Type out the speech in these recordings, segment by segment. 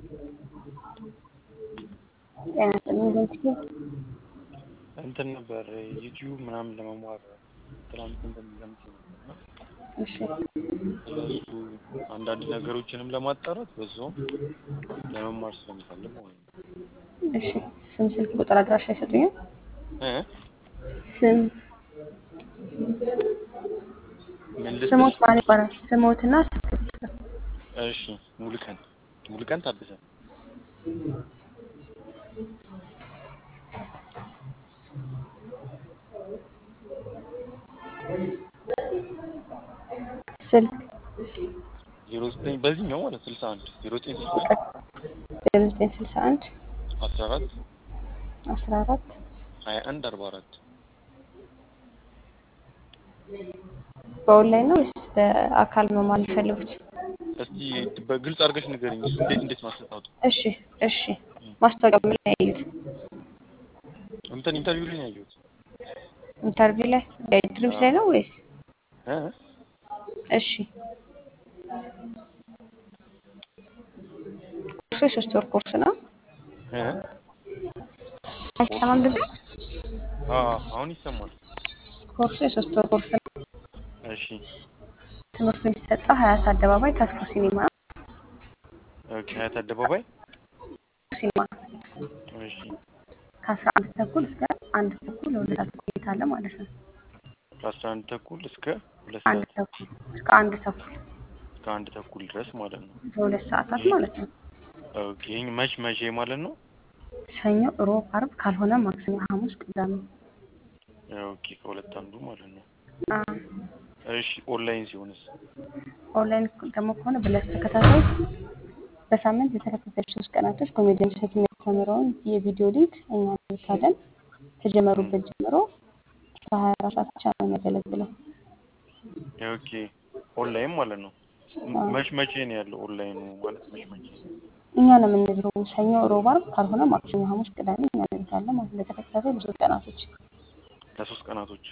ጤና ይስጥልኝ በእጅጉ እንትን ነበር ዩቲዩብ ምናምን ለመማር ትናንት እንትን ገምቼ ነበር እና እሺ ስለሱ አንዳንድ ነገሮችንም ለማጣራት በዛውም ለመማር ስለምፈልግ ማለት ነው። እሺ ስም፣ ስልክ ቁጥር፣ አድራሻ ይሰጡኛል? እ ስም ምን ልስጥሽ? ስሞት ማን ይባላል? ስሞትና ስልክ ቁጥር እሺ ሙሉቀን ሙሉቀን ታደሰ ስልክ ዜሮ ዘጠኝ በዚህኛው ማለት ስልሳ አንድ ዜሮ ዘጠኝ ስልሳ አንድ ዜሮ ዘጠኝ ስልሳ አንድ አስራ አራት አስራ አራት ሀያ አንድ አርባ አራት በኦንላይን ነው ወይስ በአካል መማር የሚፈልጉት? እስቲ በግልጽ አድርገሽ ንገረኝ። እሱ እንዴት እንዴት ማሰጣቱ እሺ እሺ ማስታወቂያ ምን ላይ ያዩት? እንትን ኢንተርቪው ላይ ነው ያየሁት። ኢንተርቪው ላይ ድሪምስ ላይ ነው ወይስ? እ እሺ ኮርሱ የሶስት ወር ኮርስ ነው። እ አይሰማም ድምፅ? አ አሁን ይሰማል። ኮርሱ የሶስት ወር ኮርስ ነው። እሺ ትምህርቱ የሚሰጠው ሀያት አደባባይ ተስፎ ሲኒማ ነው። ኦኬ ሀያት አደባባይ ሲኒማ እሺ ከአስራ አንድ ተኩል እስከ አንድ ተኩል ለሁለት ሰዓት ቆይታ አለ ማለት ነው። ከአስራ አንድ ተኩል እስከ ሁለት አንድ ሰዓት ተኩል እስከ አንድ ተኩል እስከ አንድ ተኩል ድረስ ማለት ነው። ለሁለት ሰዓታት ማለት ነው። ኦኬ ይሄን መች መቼ ማለት ነው? ሰኞ፣ ሮብ፣ አርብ ካልሆነ ማክሰኞ፣ ሐሙስ፣ ቅዳሜ። ኦኬ ከሁለት አንዱ ማለት ነው። አ እሺ ኦንላይን ሲሆንስ? ኦንላይን ደግሞ ከሆነ ብለስ ተከታታይ በሳምንት የተከታታይ ሶስት ቀናቶች ኮሜዲያን እሸቱ የሚያስተምረውን የቪዲዮ ሊንክ እኛ እንልካለን። ከጀመሩበት ጀምሮ በሀያ አራት ሰዓት ብቻ ነው የሚያገለግለው። ኦኬ ኦንላይን ማለት ነው። መች መቼ ነው ያለው ኦንላይኑ ማለት መች መቼ? እኛ ነው የምንልከው ሰኞ፣ ሮብ፣ አርብ ካልሆነ ማክሰኞ፣ ሐሙስ፣ ቅዳሜ እኛ እንልካለን ማለት ነው። ለተከታታይ ብዙ ቀናቶች ለሶስት ቀናቶች።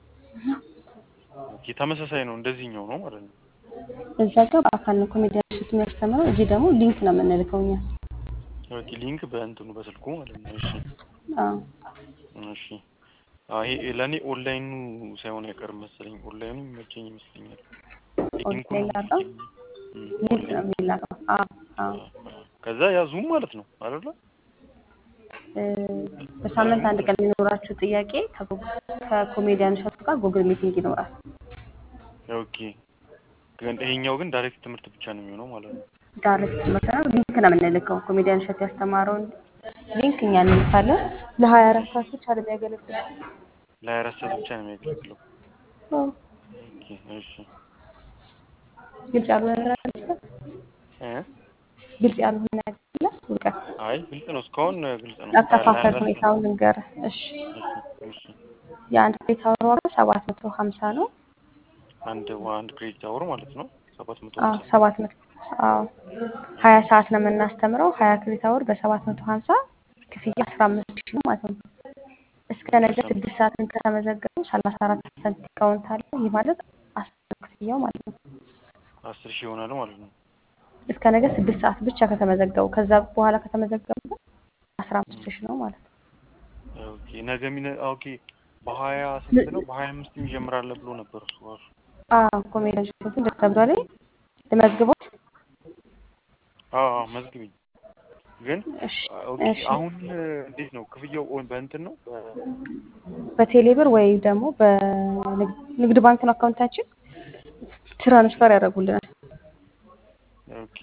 ኦኬ ተመሳሳይ ነው እንደዚህኛው ነው ማለት ነው። እዛ ጋር በአካል ነው ኮሜዲያን እሸቱ የሚያስተምረው። እዚህ ደግሞ ሊንክ ነው የምንልከው እኛ። ኦኬ ሊንክ በእንትኑ በስልኩ ማለት ነው። እሺ አዎ እሺ አይ ለእኔ ኦንላይኑ ሳይሆን አይቀርም መሰለኝ። ኦንላይኑ የሚመቸኝ ይመስለኛል። ሊንኩ ነው ኦንላይን ላከው የሚመቸኝ። እም፣ ሊንክ ነው ኦንላይን የሚላከው። አዎ አዎ ከዛ ያ ዙም ማለት ነው አይደለ? እ፣ በሳምንት አንድ ቀን የሚኖራችሁ ጥያቄ ከጉ- ከኮሜዲያን እሸቱ ጋር ጉግል ሚቲንግ ይኖራል። ኦኬ ግን ይሄኛው ግን ዳይሬክት ትምህርት ብቻ ነው የሚሆነው ማለት ነው። ዳይሬክት ትምህርት ነው። ሊንክ ነው የምንልከው። ኮሜዲያን እሸቱ ያስተማረውን ሊንክ እኛ እንልካለን። ለሀያ አራት ሰዓት ብቻ ነው የሚያገለግለው። ለሀያ አራት ሰዓት ብቻ ነው የሚያገለግለው። አዎ። ኦኬ እሺ ግልጽ ያልሆነ ነገር አለ እዚህ ጋር? እ ግልጽ ያልሆነ ነገር አለ እውቀት አይ ግልጽ ነው፣ እስካሁን ግልጽ ነው። አከፋፈል ሁኔታውን ልንገርህ። እሺ እሺ እሺ የአንድ ክሬዲት አወር ዋጋ ሰባት መቶ ሀምሳ ነው። አንድ አንድ ክሬዲት አወር ማለት ነው ሰባት መቶ አዎ ሃምሳ ሰባት መቶ አዎ ሀያ ሰዓት ነው የምናስተምረው። ሀያ ክሬዲት አወር በሰባት መቶ ሀምሳ ክፍያ አስራ አምስት ሺህ ነው ማለት ነው። እስከ ነገ ስድስት ሰዓትን ከተመዘገቡ ሰላሳ አራት ፐርሰንት ዲስካውንት አለ። ይህ ማለት አስር ክፍያው ማለት ነው። አስር ሺህ ይሆናል ማለት ነው። እስከ ነገ ስድስት ሰዓት ብቻ ከተመዘገቡ ከዛ በኋላ ከተመዘገቡ ግን አስራ አምስት ሺህ ነው ማለት ነው። ኦኬ ነገ ሚነ ኦኬ በሀያ ስንት ነው? በሀያ አምስት ይጀምራል ብሎ ነበር እሱ ራሱ። አዎ ኮሜዲያን እሸቱ ደስ ተብሏል። ልመዝግቦት? አዎ አዎ መዝግቢኝ። ግን እሺ ኦኬ እሺ አሁን እንዴት ነው ክፍያው? ኦን በእንትን ነው በ- በቴሌብር ወይ ደግሞ በንግድ ባንክ ነው አካውንታችን ትራንስፈር ያደርጉልናል። ኦኬ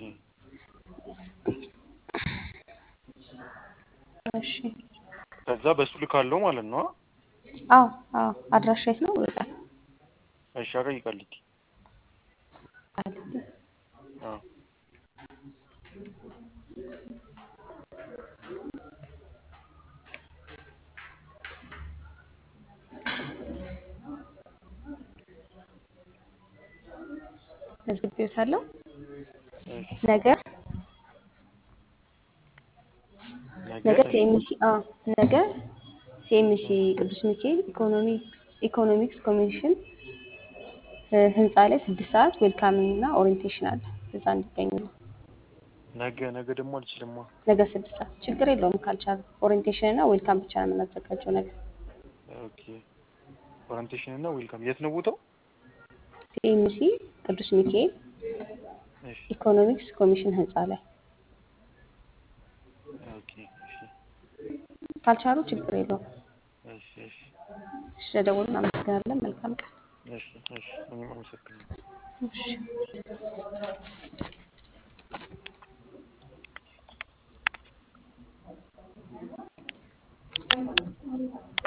እሺ ከዛ በሱ ልካለው ማለት ነው። አዎ አዎ አድራሻ የት ነው? ይወጣል እሺ አቀይ ቃሊቲ። አዎ መዝግቤዎታለሁ። እሺ ነገ ነገ ነገ እሺ ሲኤምሲ አዎ ነገ ሲኤምሲ ቅዱስ ሚካኤል ኢኮኖሚ ኢኮኖሚክስ ኮሚሽን እ፣ ህንፃ ላይ ስድስት ሰዓት ዌልካሚንግ እና ኦሪንቴሽን አለ። እዛ እንዲገኙ ነው። ነገ ነገ ደግሞ አልችልማ። ነገ ስድስት ሰዓት ችግር የለውም ካልቻሉ ኦሪንቴሽን እና ዌልካም ብቻ ነው የምናዘጋጀው ነገ ኦኬ ኦሪንቴሽን እና ዌልካም የት ነው ቦታው? ሲኤምሲ ቅዱስ ሚካኤል እሺ ኢኮኖሚክስ ኮሚሽን ህንፃ ላይ ኦኬ እሺ ካልቻሉ ችግር የለውም እሺ እሺ ስለደወሉ እናመሰግናለን መልካም ቀን እሺ እሺ እኔም አመሰግናለሁ። እሺ